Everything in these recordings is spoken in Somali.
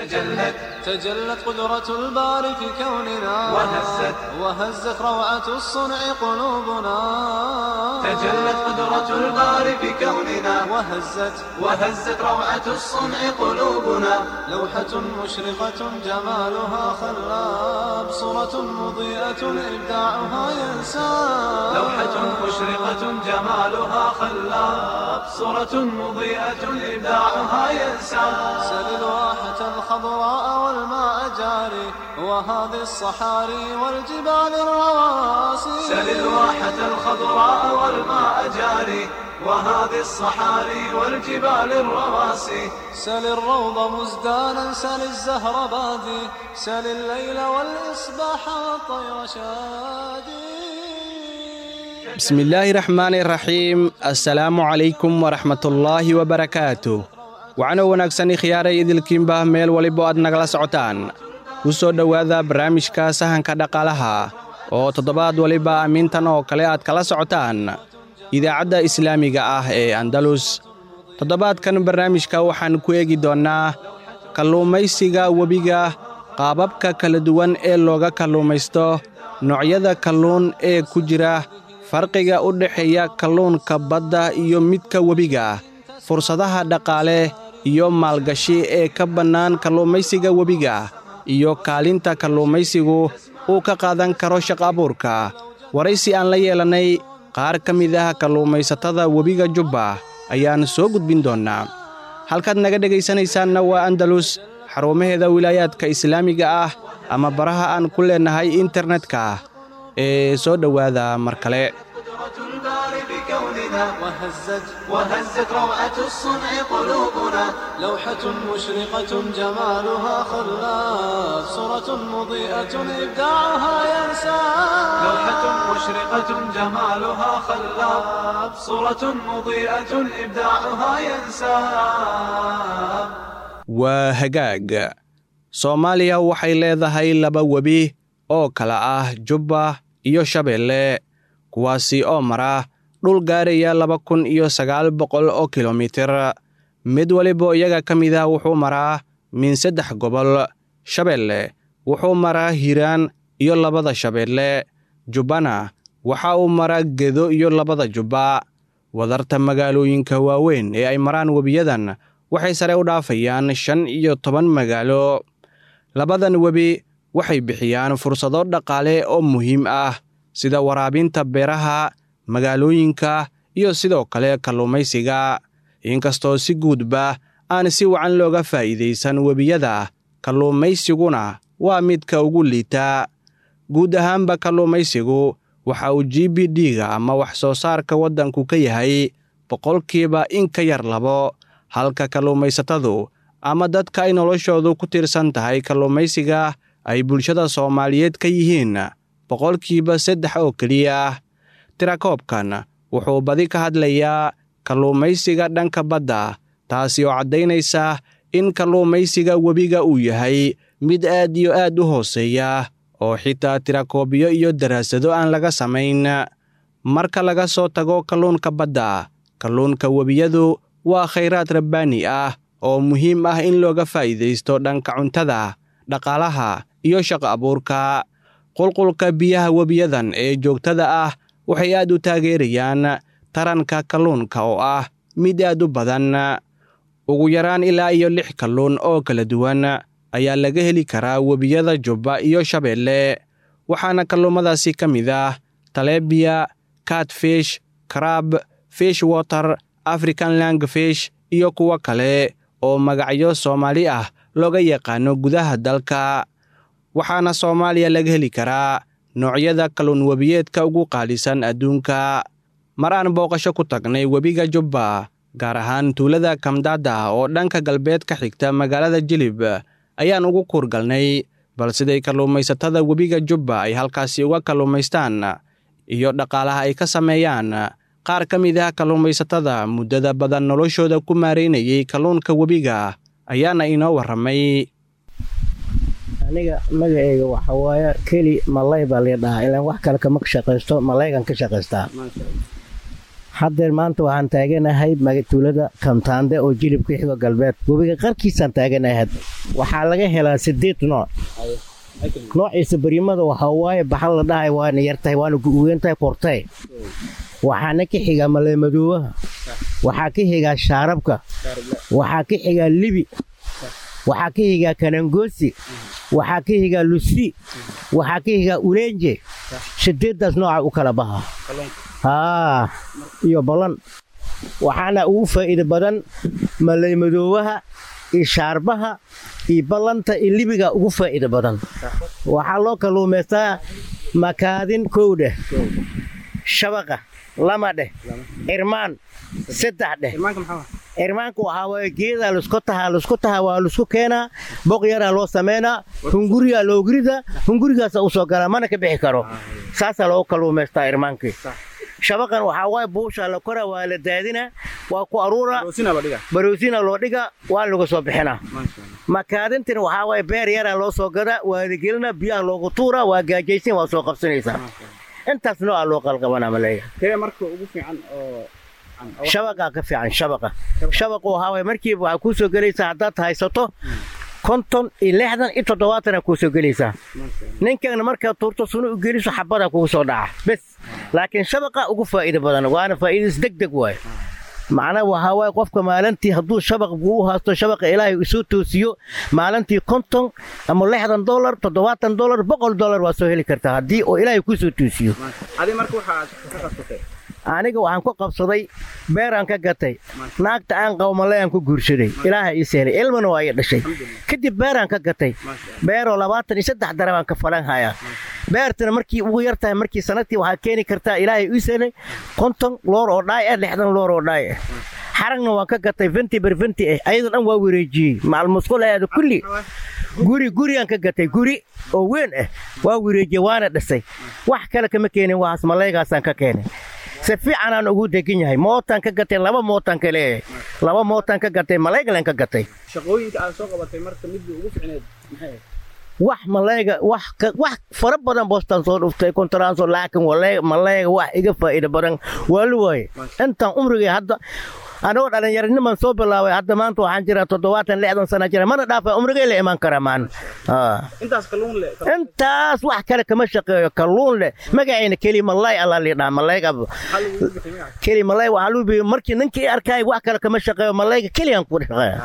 تجلت تجلت قدرة الباري في كوننا وهزت وهزت روعة الصنع قلوبنا تجلت قدرة الباري في كوننا وهزت وهزت روعة الصنع قلوبنا لوحة مشرقة جمالها خلاب صورة مضيئة إبداعها ينساب لوحة مشرقة جمالها خلاب صورة مضيئة إبداعها ينسى سل الواحة الخضراء والماء جاري وهذه الصحاري والجبال الرواسي سل الواحة الخضراء والماء جاري وهذه الصحاري والجبال الرواسي سل الروض مزدانا سل الزهر بادي سل الليل والإصباح والطير شادي بسم الله الرحمن الرحيم السلام عليكم ورحمة الله وبركاته waxaana wanaagsan khiyaaray idilkiinbah meel walibo aad nagala socotaan ku soo dhowaada barnaamijka sahanka dhaqaalaha oo toddobaad waliba amiintan oo kale aad kala socotaan idaacadda islaamiga ah ee andalus toddobaadkan barnaamijka waxaan ku eegi doonnaa kalluumaysiga webiga qaababka kala duwan ee looga kalluumaysto noocyada kalluun ee ku jira farqiga u dhexeeya kalluunka badda iyo midka webiga fursadaha dhaqaale iyo maalgashi ee ka bannaan kalluumaysiga webiga iyo kaalinta kalluumaysigu uu ka qaadan karo shaqo abuurka waraysi aan la yeelannay qaar ka mid ah kalluumaysatada webiga jubba ayaan soo gudbin doonnaa halkaad naga dhegaysanaysaanna waa andalus xarumaheeda wilaayaadka islaamiga ah ama baraha aan ku leennahay internetka ee soo dhowaada mar kale قدرة الباري بكوننا وهزت وهزت روعة الصنع قلوبنا لوحة مشرقة جمالها خلاف صورة مضيئة إبداعها ينساب لوحة مشرقة جمالها خلاب صورة مضيئة إبداعها ينساب waa hagaag soomaaliya waxay leedahay laba webi oo kala ah jubba iyo shabeelle kuwaasi oo mara dhul gaaraya laba kun iyo sagaal boqol oo kilomitir mid waliba iyaga ka mid ah wuxuu maraa min saddex gobol shabeelle wuxuu maraa hiiraan iyo labada shabeelle jubbana waxa uu maraa gedo iyo labada jubba wadarta magaalooyinka waaweyn ee ay maraan webiyadan waxay sare u dhaafayaan shan iyo toban magaalo labadan webi waxay bixiyaan fursado dhaqaale oo muhiim ah sida waraabinta beeraha magaalooyinka iyo sidoo kale kalluumaysiga inkastoo si guudba aan si wacan looga faa'iidaysan webiyada kalluumaysiguna waa midka ugu liita guud ahaanba kalluumaysigu waxa uu g b d-ga ama wax soo saarka waddanku ka yahay boqolkiiba in ka yar labo halka kalluumaysatadu ama dadka ay noloshoodu ku tiirsan tahay kalluumaysiga ay bulshada soomaaliyeed ka yihiin boqolkiiba saddex oo keliya tirakoobkan wuxuu badi ka hadlayaa kalluumaysiga dhanka badda taasi oo caddaynaysa in kalluumaysiga webiga uu yahay mid aad iyo aad u hooseeya oo xitaa tirakoobyo iyo daraasado aan laga samayn marka laga soo tago kalluunka badda kalluunka webiyadu waa khayraad rabbaani ah oo muhiim ah in looga faa'iidaysto dhanka cuntada dhaqaalaha iyo shaqo abuurka qulqulka biyaha webiyadan ee joogtada ah waxay aad u taageerayaan taranka kalluunka oo ah mid aad u badan ugu yaraan ilaa iyo lix kalluun oo kala duwan ayaa laga heli karaa webiyada jubba iyo shabeelle waxaana kalluumadaasi ka mid ah talebiya catfish crab fish water african langfish iyo kuwo kale oo magacyo soomaali ah looga yaqaano gudaha dalka waxaana soomaaliya laga heli karaa noocyada kalluun webiyeedka ugu qaalisan adduunka mar aan booqasho ku tagnay webiga jubba gaar ahaan tuulada kamdada oo dhanka galbeed ka xigta magaalada jilib ayaan ugu kuurgalnay bal siday kalluumaysatada webiga jubba ay halkaasi uga kalluumaystaan iyo dhaqaalaha ay ka sameeyaan qaar ka mid ah kalluumaysatada muddada badan noloshooda ku maaraynayay kalluunka webiga ayaana inoo warramay aniga magaceyga waxa waaye keli malay baa lii dhahaa ilaan wax kale kama shaqaysto malaygan ka shaqaystaa haddeer maanta waxaan taaganahay magatuulada kamtaande oo jilibka xigo galbeed webiga qarkiisaan taaganahay hadda waxaa laga helaa sideed nooc noociisa barimada waxaa waaye baxal la dhahay waana yartahay waana guugan tahay qortay waxaana ka xigaa maleemadoobaha waxaa ka xigaa shaarabka waxaa ka xigaa libi waxaa ka xigaa kanangoosi waxaa ka xigaa lusi waxaa ka xigaa ulenje sideeddaas nooca u kala baha haa iyo balan waxaana ugu faa'iida badan maleymadoobaha iyo shaarbaha iyo ballanta iyo libiga ugu faa'iida badan waxaa loo kalluumaystaa makaadin kow dheh shabaqa lama dheh irmaan saddex dheh irmaanka waxaa waaye geedaa lasku tahaa lasku tahaa waa lasku keenaa boq yaraa loo samaynaa hungurigaa loogridaa hungurigaasa u soo galaa mana ka bixi karo saasaa loogu kalluumaystaa irmaankii shabaqan waxaa waaye buushaa la koraa waa la daadinaa waa ku aruuraa baroosina loo dhigaa waa laga soo bixinaa makaadintina waxaa waaye beer yaraa loo soo gadaa waa la gelinaa biyaha loogu tuuraa waa gaajaysan waa soo qabsanaysaa intaas nooca loo qalqabanaa maleeya shabaqaa ka fiican shabaqa shabaqu waxaa waaye markiiba waxaa kuu soo gelaysaa haddaad haysato konton iyo lixdan iyo toddobaatana kuu soo gelaysaa ninkana markaad tuurto sunu u geliso xabadaa kugu soo dhaca bes laakiin shabaqa ugu faa'iida badan waana faa'iidadiis deg deg waaye macnaha waxaa waaye qofka maalintii hadduu shabaq buu u haasto shabaqa ilaahay isoo toosiyo maalintii konton ama lixdan dolar toddobaatan dolar boqol dolar waa soo heli kartaa haddii oo ilaahay kuu soo toosiyo aniga waxaan ku qabsaday beeraan ka gatay naagta aan qabo maleeyaan ku guursaday ilaaha ii seelay ilmana waa ii dhashay kadib beeraan ka gatay beeroo labaatan iyo saddex darabaan ka falan hayaa beertana markii ugu yar tahay markii sanadtii waxaa keeni kartaa ilaahay ii seelay konton loor oo dhaay ah lixdan loor oo dhaay ah xaragna waan ka gatay venti ber venti ah ayadoo dhan waa wareejiyey macalmusqulayaada kulli guri gurigaan ka gatay guri oo weyn ah waa wareejiyey waana dhisay wax kale kama keenin waxaas maleegaasaan ka keenay si fiicanaan ugu degan yahay mootaan ka gatay laba mootaan ka leeyahay laba mootaan ka gatay maleegalen ka gatay wax maleega wax wax fara badan boostaan soo dhuftay kontaraansoo laakiin maleega wax iga faa'iida badan waa la waaye intaan umrigay hadda anagoo dhallinyaraniman soo bilaabay hadda maanta waxaan jiraa toddobaatan lixdan sana jira mana dhaafa umrigay la imaan karaa maan intaas wax kale kama shaqeeyo kalluun leh magacayna keli malay allaa liidhaa malayga keli malay waxaa luu biyo markii ninkii arkaay wax kale kama shaqeeyo malayga keliyan ku shaqeeya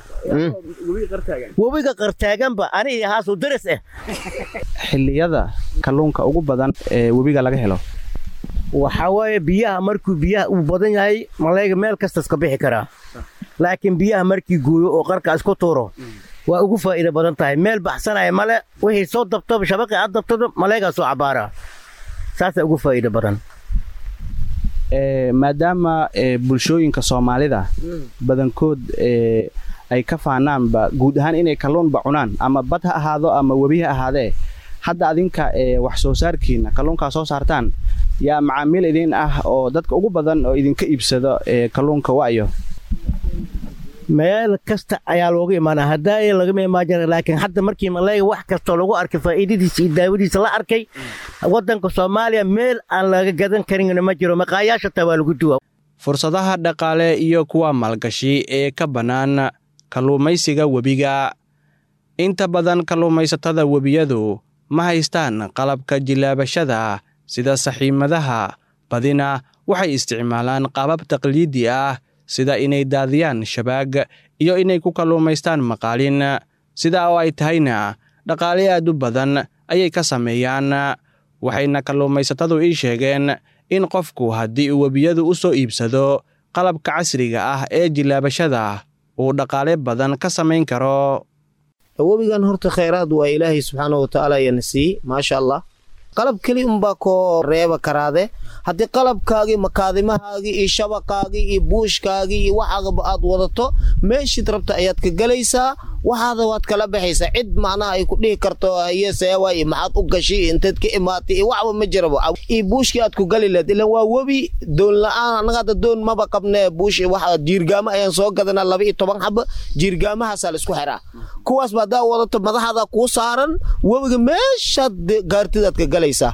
webiga qartaaganba ani iyo haasu daris ah xilliyada kalluunka ugu badan ee webiga laga helo waxaa waaye biyaha markuu biyaha uu badan yahay malayga meel kastas ka bixi karaa laakiin biyaha markii gooyo oo qarka isku tuuro waa ugu faa'iida badan tahay meel baxsanaya male wixii soo dabto shabaqii aad dabtado malaygaa soo cabaaraa saasaa ugu faa'iida badan maadaama bulshooyinka soomaalida badankood ay ka faanaanba guud ahaan inay kalluunba cunaan ama bad ha ahaado ama webi ha ahaadee hadda adinka wax soo saarkiina kalluunkaa soo saartaan yaa macaamiil idin ah oo dadka ugu badan oo idinka iibsado kalluunka wa'yo meel kasta ayaa looga imaanaa haddaaya lagama imaan jira laakiin hadda markii malayga wax kastoo lagu arkay faa'iidadiisa iyo daawadiisa la arkay waddanka soomaaliya meel aan laga gadan karinna ma jiro maqaayaasha taa waa lagu duwa fursadaha dhaqaale iyo kuwa maalgashi ee ka bannaan kalluumaysiga webiga inta badan kalluumaysatada webiyadu ma haystaan qalabka jilaabashada sida saxiimadaha badina waxay isticmaalaan qaabab taqliidi ah sida inay daadiyaan shabaag iyo inay ku kalluumaystaan maqaalin sidaa oo ay tahayna dhaqaale aad u badan ayay ka sameeyaan waxayna kalluumaysatadu ii sheegeen in qofku haddii uu webiyadu u soo iibsado qalabka casriga ah ee jilaabashada uu dhaqaale badan ka samayn karo webigan horta khayraad waa ilaahay subxaana watacaala yana siiyey maasha allah qalab keli unbaa koo reeba karaade haddii qalabkaagii makaadimahaagii iyo shabaqaagii iyo buushkaagii iyo waxaagaba aad wadato meeshiid rabta ayaad ka gelaysaa waxaada waad kala baxaysaa cid macnaha ay ku dhihi karto hayeseewa iyo maxaad u gashay inteed ka imaatay iyo waxba ma jirabo iyo buushkii aad ku gali leed ilan waa webi doon la-aan annaga hadda doon maba qabnee buush waxa jiirgaamo ayaan soo gadanaa laba iyo toban xaba jiirgaamahaasaa laisku xiraa kuwaasba haddaa wadato madaxaada kuu saaran webiga meeshaad gaartidaad ka galaysaa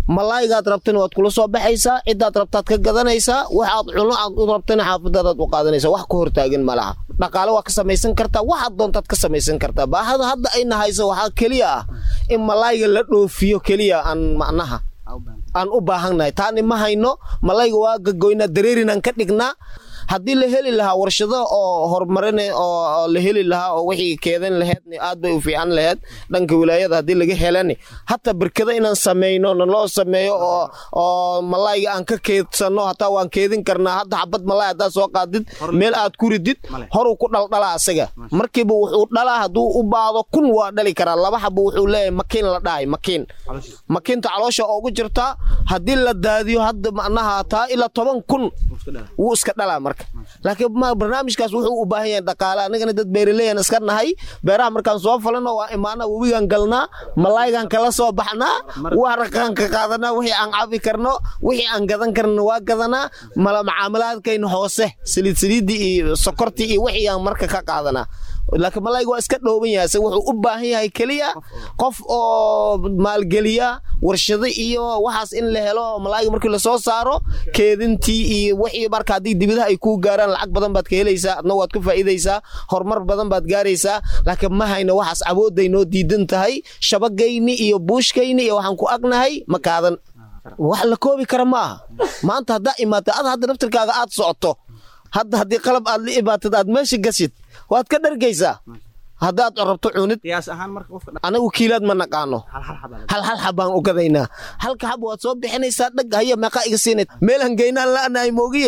malaaygaad rabtana waad kula soo baxaysaa ciddaad rabtaad ka gadanaysaa waxaad cuno aad u rabtana xaafadadaad u qaadanaysaa wax ka hortaagan ma laha dhaqaale waa ka samaysan kartaa waxaad doontaad ka samaysan kartaa baahada hadda ayna hayso waxaa keliya ah in malaayga la dhoofiyo keliya aan macnaha aan u baahannahay taani ma hayno malayga waa gagoynaa dareerinaan ka dhignaa haddii la heli lahaa warshado oo horumarin oo la heli lahaa oo wixii keedan laheed aad bay u fiican laheed dhanka wilaayada haddii laga helani hataa berkada inaan samayno naloo sameeyo oo oo malayga aan ka keedsano hataa waan keedin karnaa hadda xabad malay haddaad soo qaadid meel aad ku ridid horuu ku dhaldhalaa asaga markiiba wuxuu dhalaa hadduu u baado kun waa dhali karaa laba xaba wuxuu leeyahay makiin la dhahay makiin makiinta caloosha oogu jirtaa haddii la daadiyo hadda macnaha taa ilaa toban kun wuu iska dhalaa marka laakiin barnaamijkaas wuxuu u baahan yahay dhaqaale anigana dad beeraleyan iska nahay beeraha markaan soo falano waa imaana webigaan galnaa malaaygaan kala soo baxnaa waraqaan ka qaadanaa wixii aan cabi karno wixii aan gadan karno waa gadanaa mala macaamalaadkayna hoose saliid saliiddii iyo sokortii iyo wixii aan marka ka qaadanaa laakiin malayga waa iska dhooban yahay se wuxuu u baahan yahay keliya qof oo maalgeliya warshado iyo waxaas in la helo malayga markii lasoo saaro keedintii iyo wixii marka haddii dibadaha ay kuu gaaraan lacag badan baad ka helaysaa adna waad ka faa'iidaysaa horumar badan baad gaaraysaa laakiin ma hayno waxaas awoodday noo diidan tahay shabagayni iyo buushkayni iyo waxaan ku agnahay ma kaadan wax la koobi kara ma aha maanta haddaa imaata ad hadda naftirkaaga aad socoto hadda haddii qalab aad la imaatid aad meesha gasid waad ka dhargaysaa haddaad rabto cunid anagu kiilaad ma naqaano hal hal xabaan u gadaynaa halka xab waad soo bixinaysaa dhag haya meeqaa iga siinay meelaan geynaan la'nahay moogiye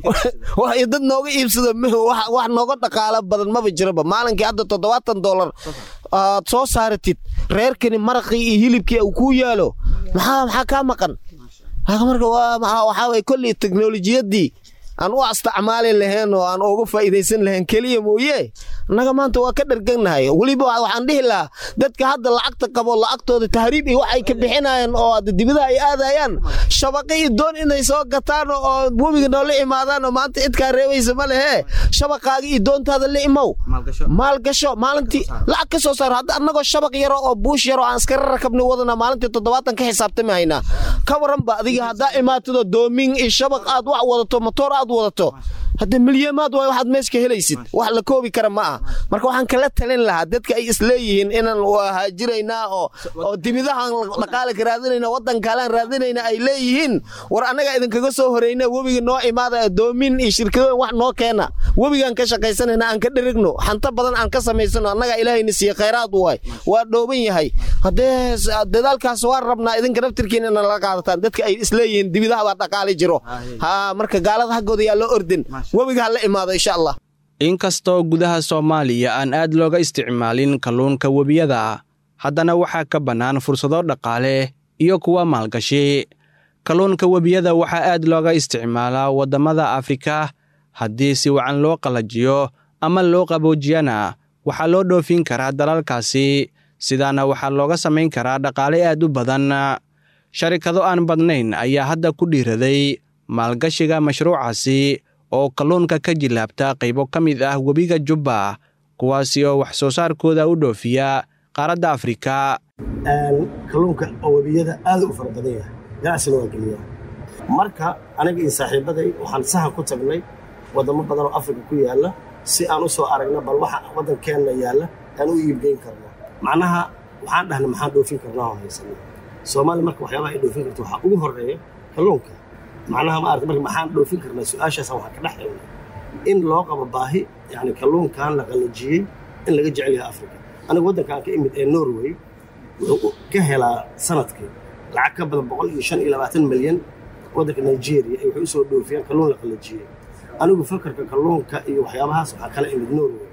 wax dad nooga iibsado wax nooga dhaqaalo badan maba jiraba maalinkii hadda toddobaatan dollar aad soo saaratid reerkani maraqii iyo hilibkii uu kuu yaalo maxaa maxaa kaa maqan marka waxaa waye kolley teknolojiyadii aan u astacmaali lahayn oo aan uga faa'iidaysan lahayn keliya mooye annaga maanta waa ka dharganahay weliba waxaan dhihi lahaa dadka hadda lacagta qabo lacagtooda tahriib iyo waxay ka bixinayaan oo dibadaha ay aadayaan shabaqi iyo doon inay soo gataan oo webiga noola imaadaan oo maanta cidkaa reebaysa ma lehe shabaqaaga iyo doontaada la imow maalgasho maalintii lacag ka soo saaro hadda annagoo shabaq yaro oo buush yaro aan iskara rakabni wadana maalintii toddobaatan ka xisaabtami haynaa ka waranba adiga haddaa imaatado doomin iyo shabaq aad wax wadato matoor aad wadato hadda milyamaad waay waxaad meesha ka helaysid wax la koobi kara ma ah marka waxaan kala talin lahaa dadka ay isleeyihiin inaan haajiraynaa oo oo dimidahaan dhaqaale ka raadinayna waddankaalaan raadinayna ay leeyihiin war annaga idinkaga soo horeyna webiga noo imaada doomin iyo shirkadooyin wax noo keena webigaan ka shaqaysanayna aan ka dherigno xanta badan aan ka samaysano annaga ilaahayna siiye khayraad waay waa dhooban yahay haddee dadaalkaas waan rabnaa idinka naftirkiina ina laga qaadataan dadka ay isleeyihiin dibidaha baa dhaqaali jiro ha marka gaalada haggooda yaa loo ordin webiga ha la imaado insha allah inkastoo gudaha soomaaliya aan aad looga isticmaalin kalluunka webiyada haddana waxaa ka bannaan fursado dhaqaale iyo kuwa maalgashi kalluunka webiyada waxaa aad looga isticmaalaa waddamada afrika haddii si wacan loo qalajiyo ama loo qaboojiyana waxaa loo dhoofin karaa dalalkaasi sidaana waxaa looga samayn karaa dhaqaale aad u badan sharikado aan badnayn ayaa hadda ku dhiiraday maalgashiga mashruucaasi oo kalluunka ka jilaabta qaybo ka mid ah webiga jubba kuwaasi oo wax soo saarkooda u dhoofiya qaaradda afrika kalluunka oo webiyada aad u fara badan yahay ganacsina waa geliyaa marka aniga iyo saaxiibaday waxaan sahan ku tagnay waddamo badan oo afrika ku yaalla si aan u soo aragna bal waxa waddankeenna yaalla aan u iibgeyn karno macnaha waxaan dhahnay maxaan dhoofin karnaa oo haysana soomaaliya marka waxyaabaha ay dhoofin karto waxaa ugu horreeya kalluunka macnaha ma aragta marka maxaan dhoofin karnaa su-aashaasaan waxaan ka dhex helnay in loo qabo baahi yacni kalluunkan la qalajiyey in laga jecel yahay afrika aniga waddankaan ka imid ee norway wuxuu ka helaa sanadkii lacag ka badan boqol iyo shan iyo labaatan milyan waddanka nigeria ay waxay u soo dhoofiyaan kalluun la qalajiyey anigu fakarka kalluunka iyo waxyaabahaas waxaa kala imid norway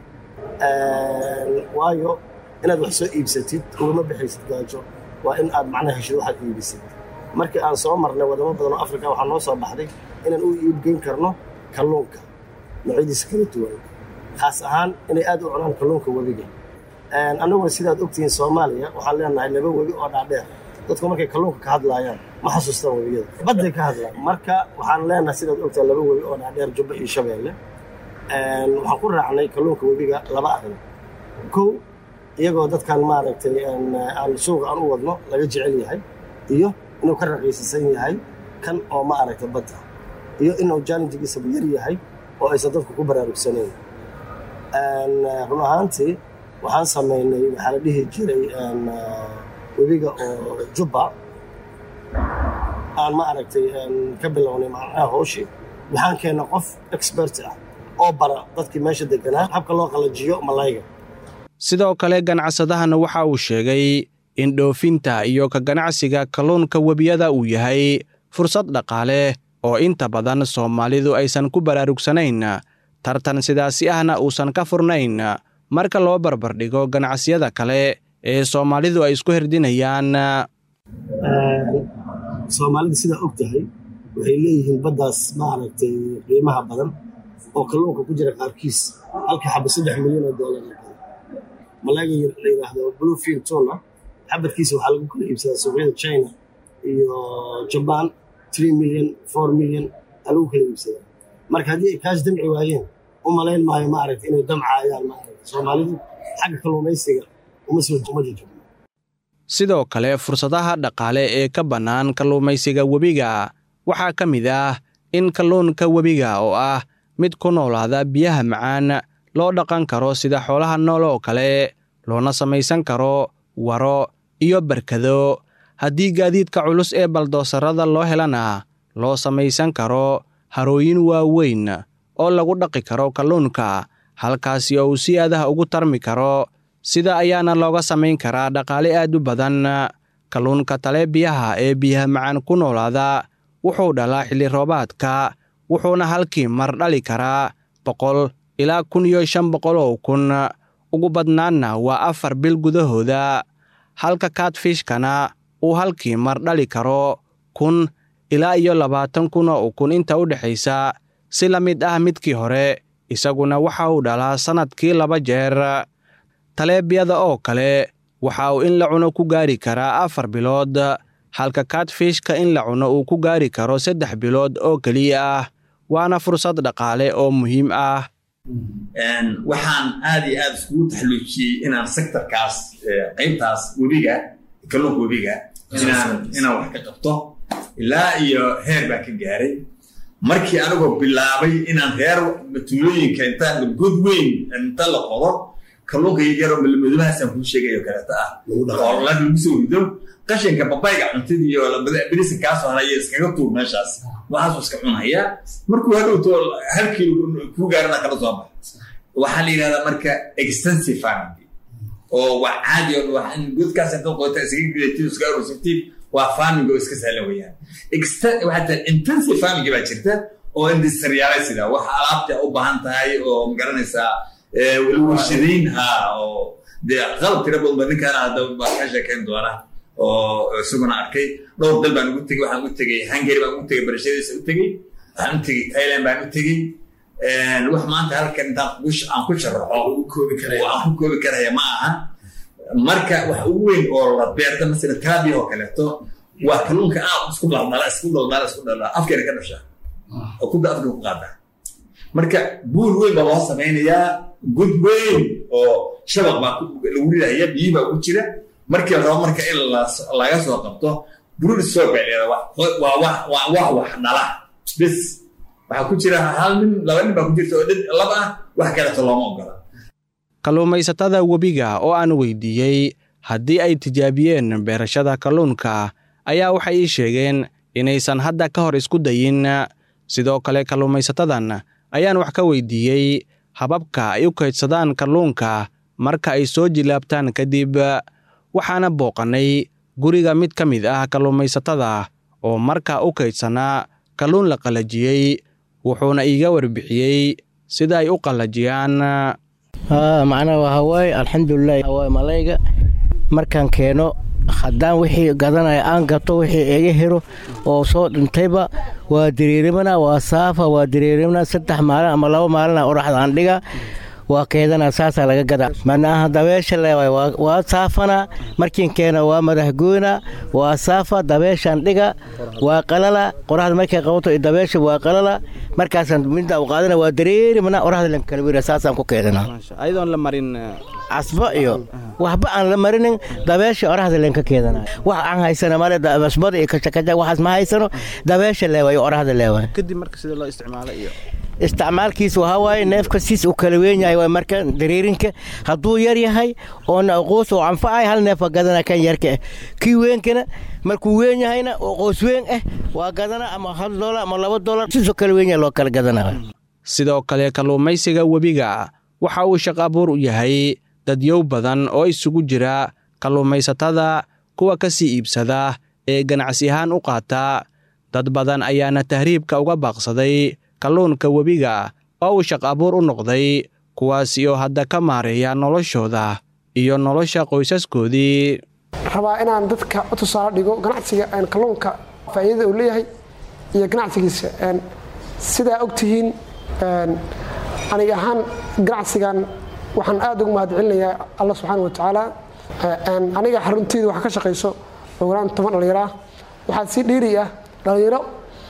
waayo inaad wax soo iibsatid ugama bixaysid gaajo waa in aad macnaha heshid waxaad iibisid markii aan soo marnay wadamo badan oo afrika waxaa noo soo baxday inaan u iibgeyn karno kalluunka noocyadiisa kala duwan khaas ahaan inay aad u cunaan kalluunka webiga annaguna sidaad ogtihiin soomaaliya waxaan leenahay laba webi oo dhaadheer dadku markay kalluunka ka hadlaayaan ma xasuustaan webiyada badday ka hadlaan marka waxaan leenahay sidaad ogtahay laba webi oo dhaadheer jubba iyo shabeelle waxaan ku raacnay kalluunka webiga laba arrin kow iyagoo dadkan maaragtay aan suuqa aan u wadno laga jecel yahay iyo inuu ka raqiisisan yahay kan oo ma aragta badda iyo inuu challengegiisaba yar yahay oo aysan dadku ku baraarugsanayn run ahaantii waxaan samaynay waxaa la dhihi jiray webiga oo jubba aan ma aragtay ka bilownay macnaha hooshii waxaan keennay qof expert ah oo bara dadkii meesha deganaa habka loo qalajiyo malayga sidoo kale ganacsadahana waxa uu sheegay in dhoofinta iyo ka ganacsiga kalluunka webiyada uu yahay fursad dhaqaale oo inta badan soomaalidu aysan ku baraarugsanayn tartan sidaasi ahna uusan ka furnayn marka loo barbardhigo ganacsiyada kale ee soomaalidu ay isku hirdinayaan soomaalida sidaa og tahay waxay leeyihiin baddaas ma aragtay qiimaha badan oo kalluunka ku jira qaarkiis halka xaba saddex milyan oo doolar malayga la yidhaahdo bluefin tuna xabadkiisa waxaa lagu kala iibsadaa suuqyada china iyo jaban three million four million aa lagu kala iibsadaa marka haddii ay kaash damci waayeen u malayn maayo ma aragta inay damcaayaan ma aragta soomaalidu xagga kalluumaysiga uma soo uma jajabo sidoo kale fursadaha dhaqaale ee ka bannaan kalluumaysiga webiga waxaa ka mid ah in kalluunka webiga oo ah mid ku noolaada biyaha macaan loo dhaqan karo sida xoolaha nool oo kale loona samaysan karo waro iyo barkado haddii gaadiidka culus ee baldoosarada loo helana loo samaysan karo harooyin waaweyn oo lagu dhaqi karo kalluunka halkaasi oo uu si aadaha ugu tarmi karo sida ayaana looga samayn karaa dhaqaale aad u badan kalluunka tale biyaha ee biyaha macaan ku noolaada wuxuu dhalaa xilli roobaadka wuxuuna halkii mar dhali karaa boqol ilaa kun iyo shan boqol oo kun ugu badnaanna waa afar bil gudahooda halka kaadfishkana uu halkii mar dhali karo kun ilaa iyo labaatan kun oo ukun inta u dhexaysa si la mid ah midkii hore isaguna waxa uu dhalaa sannadkii laba jeer taleebiyada oo kale waxa uu in la cuno ku gaari karaa afar bilood halka kaadfishka in la cuno uu ku gaari karo saddex bilood oo keliya ah waana fursad dhaqaale oo muhiim ah waxaan aad iyo aad iskugu taxluujiyey inaan sektorkaas qaybtaas webiga kalluunka webiga inaan wax ka qabto ilaa iyo heer baan ka gaaray markii anigoo bilaabay inaan reer tuulooyinka inta god weyn inta la qodo kalluunka yaryaroo malmadubahaasaan kuu sheegayo kaleeto ah oo la lagu soo rido qashinka babayga cuntadii iyo birisa kaasoo haraya iskaga tuur meeshaas waxaasuu iska cunaya markuu hadhowto halkii kuu gaarana kala soo baxa waxaa la yidhahdaa marka extensive farming oo waa caadi oo godkaas inta qodata iskaga gidatid iska arursatid waa farming oo iska sahlan weeyaan waxaa intensive farming baa jirta oo industriyaala sida wax alaabta u baahan tahay oo magaranaysaa warshadayn ha oo dee qalab tira badan ba ninkaana hadda baa ka sheekayn doona oo isaguna arkay dhowr dal baan ugu tegey waxaan u tegey hungary baan ugu tegey barashadiisa u tegey waxaan u tegey thailand baan u tegey wax maanta halkan intaan aan ku sharaxo aan ku koobi karaya ma aha marka wax ugu weyn oo la beerta masala kalabiya oo kaleeto waa kalluunka aad isku dhaldhala isku dhaldhala isku dhaldhala afkeena ka dhasha oo kuda afka ku qaada marka buul weyn baa loo samaynayaa god weyn oo shabaq baa lagu ridaya biyi baa ku jira markii la rabo marka in laga soo qabto brood stock bay leedahay waa wax waa wax wax dhala bis waxaa ku jira hal nin laba nin baa ku jirta oo dhid laba ah wax kaleeto looma ogola kalluumaysatada webiga oo aan weydiiyey haddii ay tijaabiyeen beerashada kalluunka ayaa waxay ii sheegeen inaysan hadda ka hor isku dayin sidoo kale kalluumaysatadan ayaan wax ka weydiiyey hababka ay u kaydsadaan kalluunka marka ay soo jilaabtaan kadib waxaana booqannay guriga mid ka mid ah kalluumaysatada oo markaa u kaydsanaa kalluun la qallajiyey wuxuuna iiga warbixiyey sida ay u qallajiyaan macnaha waxaa waaye alxamdulilah waaye malayga markaan keeno haddaan wixii gadanaya aan gato wixii iga helo oo soo dhintayba waa diriirimana waa saafa waa diriirimana saddex maalin ama laba maalina oraxda aan dhiga waa keedana saasaa laga gadaa manaaha dabeesha leewaay waa saafana markiin keena waa madaxgoyna waa saafa dabeeshaan dhiga waa qalala qoraxda markay qabato dabeesha waa qalala markaasaan midda u qaadana waa dareeri mana qoraxda lan kala wira saasaan ku keedana ayadoon la marin casba iyo waxba aan la marinin dabeesha oraxda leen ka keedana wax aan haysana male basbada iyo kashakaja waxaas ma haysano dabeesha leewaay oraxda leewaay kadib marka sida loo isticmaalo iyo isticmaalkiisa waxaa waaye neefka siis u kala weyn yahay waa marka dareerinka hadduu yar yahay oona qoos oo anfacay hal neef waa gadana kan yarka ah kii weenkana markuu weyn yahayna oo qoos weyn ah waa gadana ama hal dolar ama laba dolar siisoo kala weyn yahay loo kala gadana sidoo kale kalluumaysiga webiga waxa uu shaqaabuur u yahay dadyow badan oo isugu jira kalluumaysatada kuwa ka sii iibsada ee ganacsi ahaan u qaata dad badan ayaana tahriibka uga baaqsaday kalluunka webiga oo uu shaq abuur u noqday kuwaasi oo hadda ka maareeya noloshooda iyo nolosha qoysaskoodii rabaa inaan dadka u tusaale dhigo ganacsiga kalluunka faa'iidada uu leeyahay iyo ganacsigiisa sidaa ogtihiin aniga ahaan ganacsigan waxaan aad ugu mahad celinayaa alla subxaana wa tacaala aniga xarunteeda waxaa ka shaqayso ogolaan toban dhallinyaro ah waxaa sii dhiiri ah dhallinyaro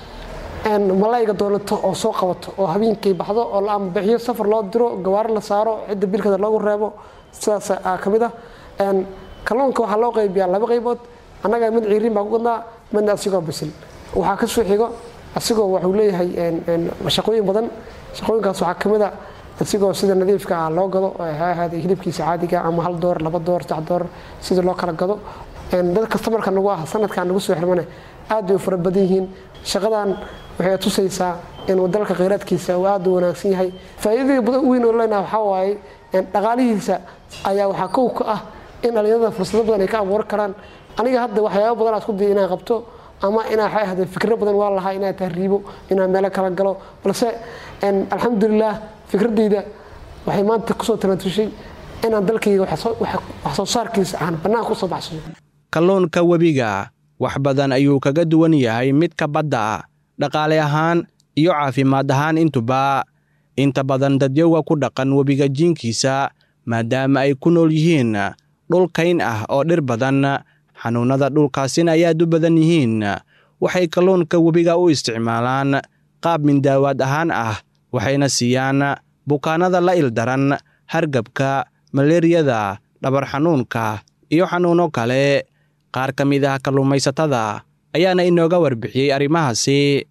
malayga doonato oo soo qabato oo habeenkii baxdo oo la amabixiyo safar loo diro gawaari la saaro cidda bilkada loogu reebo sidaas ka mid ah kalluunka waxaa loo qaybiyaa laba qaybood annaga mid ciiriin baa ku gadnaa midna asigoo bisil waxaa ka soo xigo asigoo wuxuu leeyahay shaqooyin badan shaqooyinkaas waxaa ka mid a asigoo sida nadiifka ah loo gado ha ahaaday hilibkiisa caadiga ama hal door laba door saddex door sida loo kala gado dad kastamarka nagu ah sanadkan nagu soo xirmane aad bay u fara badan yihiin shaqadan waxay tusaysaa in dalka kheyraadkiisa uu aad u wanaagsan yahay faa'iidada weyn oo leenaha waxaa waaye dhaqaalihiisa ayaa waxaa kow ka ah in dhallinyarada fursado badan ay ka abuuran karaan aniga hadda waxyaaba badan aan isku daya inaan qabto ama inaa waxay ahday fikro badan waa lahaa inaan tahriibo inaan meelo kala galo balse alxamdulilah fikradeyda waxay maanta kusoo talatushay inaan dalkayga wax soo saarkiisa aan bannaanka usoo baxsado kalluunka webiga wax badan ayuu kaga duwan yahay midka badda dhaqaale ahaan iyo caafimaad ahaan intuba inta badan dadyoga ku dhaqan webiga jiinkiisa maadaama ay ku nool yihiin dhul kayn ah oo dhir badan xanuunnada dhulkaasina ay aad u badan yihiin waxay kalluunka webiga u isticmaalaan qaab mindaawaad ahaan ah waxayna siiyaan bukaanada la ildaran hargabka maleeriyada dhabar xanuunka iyo xanuunno kale qaar ka mid ah kalluumaysatada ayaana inooga warbixiyey arrimahaasi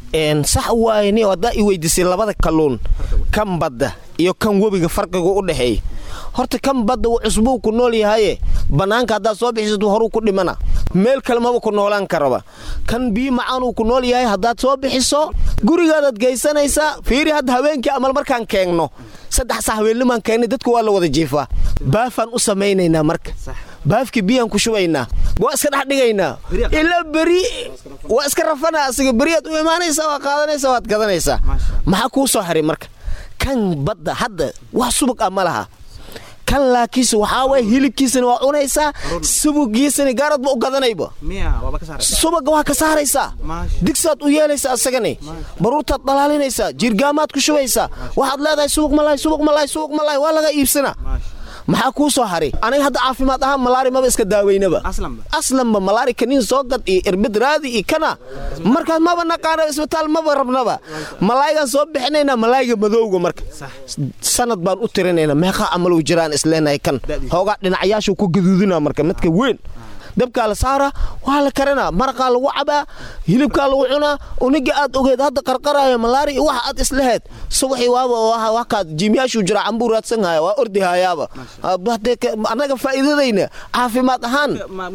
sax waaye ni haddaa i weydiisay labada kalluun kan badda iyo kan webiga farqiga u dhexeeya horta kan badda wuu cusbuu ku nool yahaye bannaanka haddaad soo bixisato horuu ku dhimana meel kale maba ku noolaan karaba kan biyo macaanuu ku nool yahay haddaad soo bixiso gurigaadaad geysanaysaa fiiri hadda habeenkii amal markaan keegno saddex saa habeennimaan keennay dadku waa la wada jiifaa baafaan u samaynaynaa marka baafkii biyaan ku shubaynaa waa iska dhex dhigaynaa ilaa beri waa iska rafana asiga beriyaad u imaanaysaa waa qaadanaysaa waad gadanaysaa maxaa kuu soo haray marka kan badda hadda wax subag ah ma laha kan laakiinse waxaa waye hilibkiisana waa cunaysaa subugiisana gaaradba u gadanayba subaga waa ka saaraysaa digsaad u yeelaysaa asagani baruurtaad dhalaalinaysaa jirgaamaad ku shubaysaa waxaad leedahay subag malaay subag malaay subag malaay waa laga iibsanaa maxaa kuu soo haray aniga hadda caafimaad ahaan malaari maba iska daaweynaba aslanba malaari kaniin soo gad iyo irbid raadi iyo kana markaas maba naqaana isbitaal maba rabnaba malaayigaan soo bixinaynaa malaayiga madowga marka sanad baan u tirinaynaa meeqaa amalu jiraan isleenahay kan hoogaa dhinacyaashu ku gaduudina marka midka weyn dabkaa la saara waa la karanaa maraqaa lagu cabaa hilibkaa lagu cunaa uniga aad ogeed hadda qarqaraya malaari iyo waxa aad isleheed subaxii waaba wakaad jiimyaashuu jira cambuu raadsanhaya waa ordihayaaba annaga faa'iidadayna caafimaad ahaan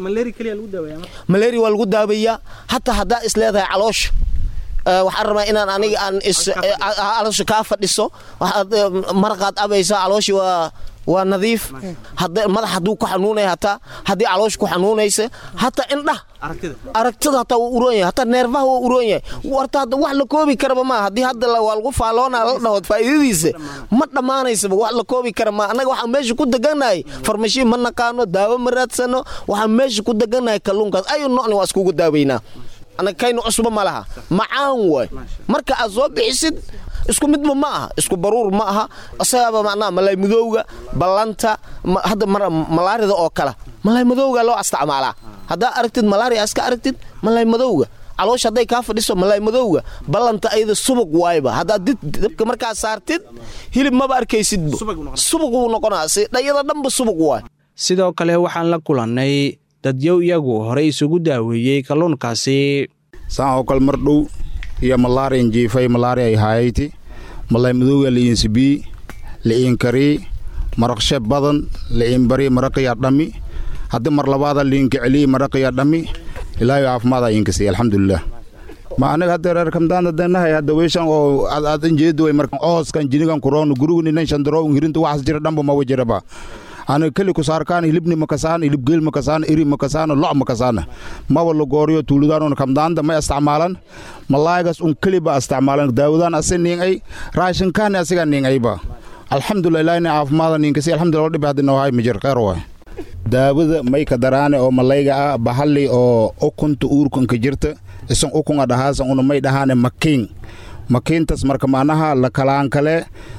malaria waa lagu daaweeyaa hataa haddaa isleedahay caloosha waxaan rabaa inaan aniga aan caloosha kaa fadhiso waxaad maraqaad abaysaa calooshii waa waa nadiif madax hadduu ku xanuunaya hataa haddii caloosha ku xanuunaysa hataa indhah aragtida hataa waa uroon yahay hataa neerfaha waa uroon yahay warta hadda wax la koobi karaba maa haddii hadda waa lagu faaloona la dhahood faa'iidadiisa ma dhammaanaysaba wax la koobi kara maa annaga waxaan meesha ku degannahay farmashiin ma naqaano daawo ma raadsano waxaan meesha ku degannahay kalluunkaas ayu nocni waa iskugu daaweynaa anaga kayna cusba ma laha macaan waay marka aad soo bixisid isku midba ma aha isku baruur ma aha isagaaba macnaha malay madowga ballanta hadda malaarida oo kale malay madowga loo isticmaalaa haddaa aragtid malaria iska aragtid malay madowga caloosha hadday kaa fadhiso malay madowga ballanta ayada subag waayba haddaad dabka markaa saartid hilib maba arkaysidba subag wuu noqonaa dhayada dhanba subag waay sidoo kale waxaan la kulannay dadyow iyagu horey isugu daaweeyey kalluunkaasi saan oo kale mar dhow iyo malaariyan jiifay malaariya ay haayayti malay madowga li'insibii li'inkarii maraqshe badan li'inbari maraqiya dhammi haddii mar labaada liinka celiyey maraqiya dhammi ilaahay caafimaad iinkasiy alxamdulilah ma anaga hadda reer kamdaanda danahay hadda weeshan oo aad injeedu way markan ooskan jinigan kuroon gurigu nan shandaro hirinta waxas jira dhanba ma wajiraba ana keli ku saarkaan hilibni makasaan hilib geel makasaan iri makasaan loc makasaan maba la gooriyo tuuludaan kamdaanda ma isticmaalan malaagas un keli ba isticmaalan daawadaan ase ning ay raashinkaan asiga ning ayba alxamdulilah ilaahina caafimaada ninkasi alxamdulilah dhibi hadda noohay mijir khayr waay daawada mayka daraane oo malayga ah bahali oo ukunta uurkanka jirta isan ukunga dhahaasan una may dhahaane makiin makiintas marka macnaha la kalaan kale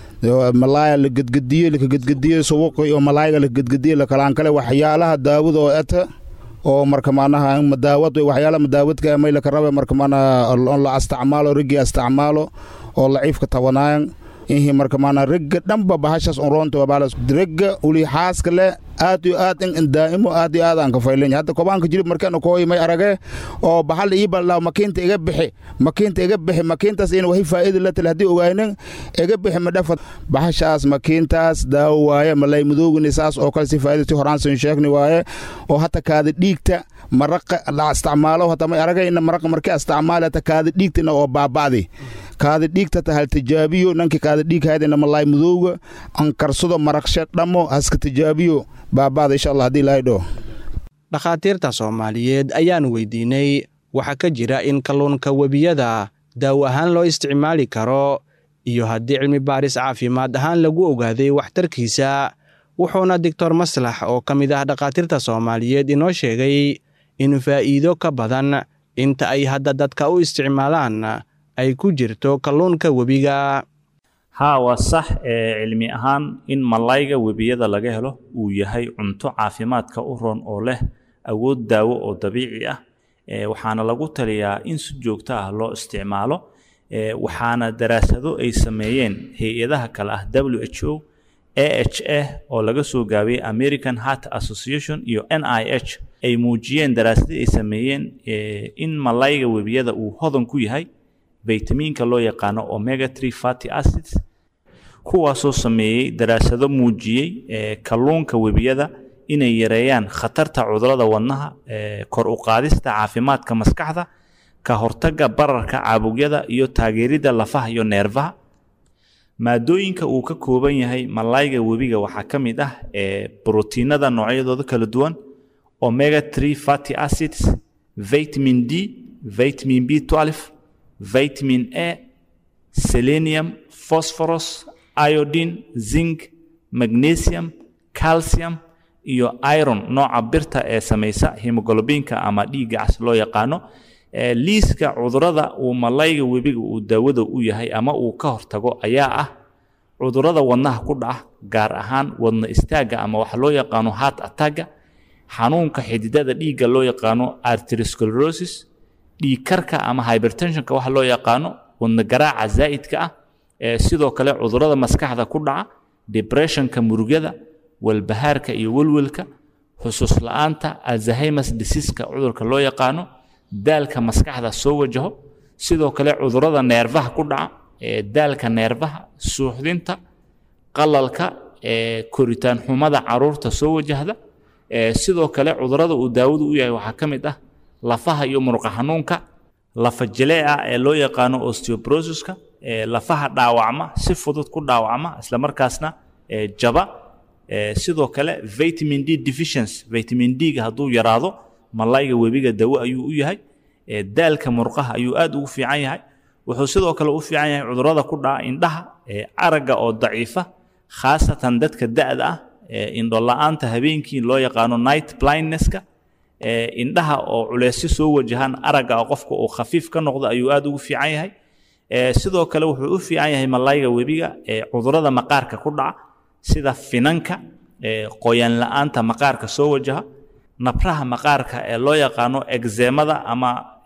malaaya la gedgediye lakagedgediye subuqi oo malaayga la gedgediye la kalaan kale waxyaalaha daawada oo eta oo marka macnaha madaawad waxyaalaha madaawadka may laka rabe marka macnaha la isticmaalo rigi isticmaalo oo laciifka tabanaayan inhi marka maana regga dhanba bahashas unroonta wabalas regga uli xaaska le aad iyo aad in daa'imo aad iyo aad aan ka faylanya hadda kobaanka jilib markaan kooy may arage oo bahal ii baldhaa makiinta iga bixi makiinta iga bixi makiintaas in wahi faa'iida la tale haddii ogaanin iga bixi madhafa bahashaas makiintaas daawo waaye malay madoogini saas oo kale si faa'iida si horaan sin sheegni waaye oo hata kaada dhiigta maraqa la isticmaalo hata may arage ina maraqa markii isticmaali hata kaada dhiigtina oo baaba'di kaada dhiigta tahal tijaabiyo nankii kaada dhiig haydina malaay madowga an karsado maraqshe dhammo haska tijaabiyo baaba'da insha allah haddii ilaahay dhoo dhakhaatiirta soomaaliyeed ayaan weydiinay waxaa ka jira in kalluunka webiyada daawo ahaan loo isticmaali karo iyo haddii cilmi baaris caafimaad ahaan lagu ogaaday waxtarkiisa wuxuuna doctor maslax oo ka mid ah dhakhaatiirta soomaaliyeed inoo sheegay in faa'iido ka badan inta ay hadda dadka u isticmaalaan ay ku jirto kalluunka webiga haa waa sax ee cilmi ahaan in malayga webiyada laga helo uu yahay cunto caafimaadka u roon oo leh awood daawo oo dabiici ah waxaana lagu taliyaa in si joogto ah loo isticmaalo waxaana daraasado ay sameeyeen hay-adaha kale ah w h o a h a oo laga soo gaabiyey american heart association iyo n i h ay muujiyeen daraasado ay sameeyeen in malayga webiyada uu hodan ku yahay vitaminka loo yaqaano omega tree fatty acids kuwaasoo sameeyey daraasado muujiyey kalluunka webiyada inay yareeyaan khatarta cudurada wadnaha kor u qaadista caafimaadka maskaxda ka hortagga bararka caabugyada iyo taageeridda lafaha iyo neerfaha maadooyinka uu ka kooban yahay malayga webiga waxaa ka mid ah brotiinada noocyadooda kala duwan omega tree fatty acids vitamin d vitamin b 12 vitamin A, selenium, phosphorus, iodine, zinc, magnesium, calcium iyo iron nooca birta ee samaysa hemoglobinka ama dhiigga cas loo yaqaano liiska cudurada uu malayga webiga uu daawada u yahay ama uu ka hortago ayaa ah cudurada wadnaha ku dhaca gaar ahaan wadna istaagga ama waxa loo yaqaano heart attacka xanuunka xididada dhiigga loo yaqaano arteriosclerosis dhiigkarka ama hybertensionka waxa loo yaqaano wadna garaaca zaa'idka ah ee sidoo kale cudurada maskaxda ku dhaca depressionka murugyada walbahaarka iyo welwelka xusuus la'aanta alzheimers diseaska cudurka loo yaqaano daalka maskaxda soo wajaho sidoo kale cudurada neerfaha ku dhaca ee daalka neerfaha suuxdinta qalalka ee koritaan xumada caruurta soo wajahda ee sidoo kale cudurada uu daawadu u yahay waxaa ka mid ah lafaha iyo muruqa xanuunka lafa jilee ah ee loo yaqaano osteobrosiska ee lafaha dhaawacma si fudud ku dhaawacma isla markaasna ee jaba ee sidoo kale vitamin d deficiency vitamin d-ga hadduu yaraado malayga webiga dawo ayuu u yahay ee daalka murqaha ayuu aad ugu fiican yahay wuxuu sidoo kale u fiican yahay cudurada ku dhaca indhaha ee aragga oo daciifa khaasatan dadka da'da ah ee indho la'aanta habeenkii loo yaqaano night blindnesska indhaha oo culeysyo soo wajahaan aragga oo qofka uu khafiif ka noqdo ayuu aad ugu fiican yahay sidoo kale wuxuu u fiican yahay malayga webiga cudurrada maqaarka ku dhaca sida finanka qoyaan la-aanta maqaarka soo wajaha nabraha maqaarka ee loo yaqaano egzemada ama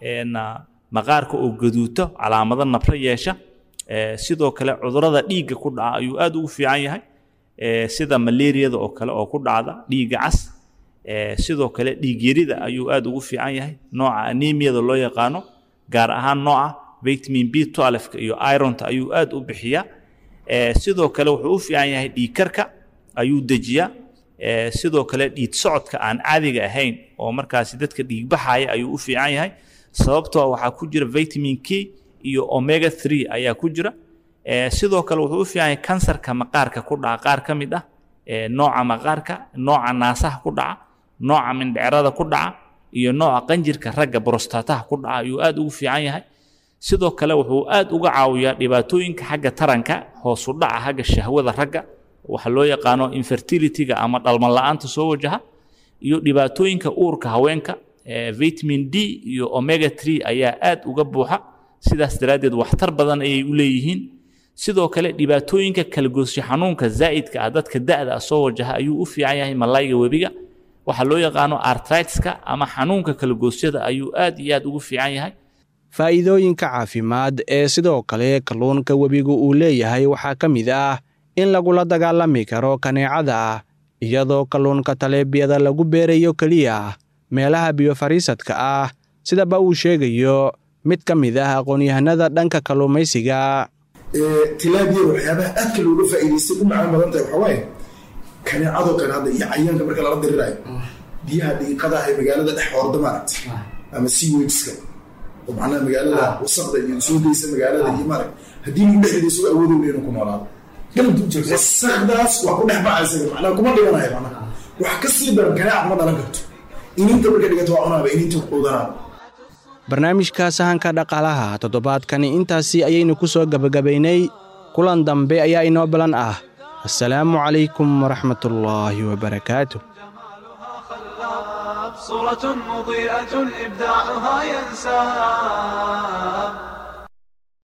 maqaarka oo gaduuto calaamado nabro yeesha sidoo kale cudurrada dhiigga ku dhaca ayuu aad ugu fiican yahay sida malaariyada oo kale oo ku dhacda dhiigga cas sidoo kale dhiigyarida ayuu aad ugu fiican yahay nooca anemiyada loo yaqaano gaar ahaan nooca vitamin b 12 iyo ironta ayuu aad u bixiyaa sidoo kale wuxuu u fiican yahay dhiigkarka ayuu dejiyaa sidoo kale dhiid socodka aan caadiga ahayn oo markaasi dadka dhiigbaxaya ayuu u fiican yahay sababtoo waxaa ku jira vitamin k iyo omega 3 ayaa ku jira sidoo kale wuxuu u fiican yahay kansarka maqaarka ku dhaca qaar ka mid ah nooca maqaarka nooca naasaha ku dhaca nooca mindhicrada ku dhaca iyo nooca qanjirka ragga brostataha ku dhaca ayuu aad ugu fiican yahay sidoo kale wuxuu aad uga caawiyaa dhibaatooyinka xagga taranka hoos u dhaca xagga shahwada ragga waxa loo yaqaano infertilityga ama dhalmo la-aanta soo wajaha iyo dhibaatooyinka uurka haweenka vitamin d iyo omega 3 ayaa aad uga buuxa sidaas daraaddeed waxtar badan ayay u leeyihiin sidoo kale dhibaatooyinka kalgoosyo xanuunka zaa'idka ah dadka da'da ah soo wajaha ayuu u fiican yahay malayga webiga waxaa loo yaqaano artritska ama xanuunka kalgoosyada ayuu aad iyo aad ugu fiican yahay faa'iidooyinka caafimaad ee sidoo kale kalluunka webigu uu leeyahay waxaa ka mid ah in lagula dagaalami karo kaneecada iyadoo kalluunka taleebiyada lagu beerayo keliya meelaha biyo-fariisadka ah sidaba uu sheegayo mid ka mid ah aqoon-yahanada dhanka kalluumaysiga tilaabiyada waxyaabaha aadka looga faa'iidaystay u macaan badan tahay waxaa waaye kaneecadoo kale hadda iyo cayaanka marka lala diriraayo biyaha dhiiqada ah ee magaalada dhex horda maaragta ama seawageska oo macnaha magaalada wasaqda iyo soo geysa magaalada iyo maarag haddii lagu dhexdeeda isagoo awoodowna inuu ku noolaado wasaqdaas waa ku dhex bacaysa macnaha kuma dhiganayo macnaha wax ka sii daran kaneeca kuma dhalan karto ininta marka dhigato waa cunaaba ininta quudanaaba barnaamijka sahanka dhaqaalaha toddobaadkani intaasi ayaynu ku soo gebagabaynay kulan dambe ayaa inoo balan ah assalaamu calaykum waraxmatullaahi wabarakaatu صورة مضيئة إبداعها ينساب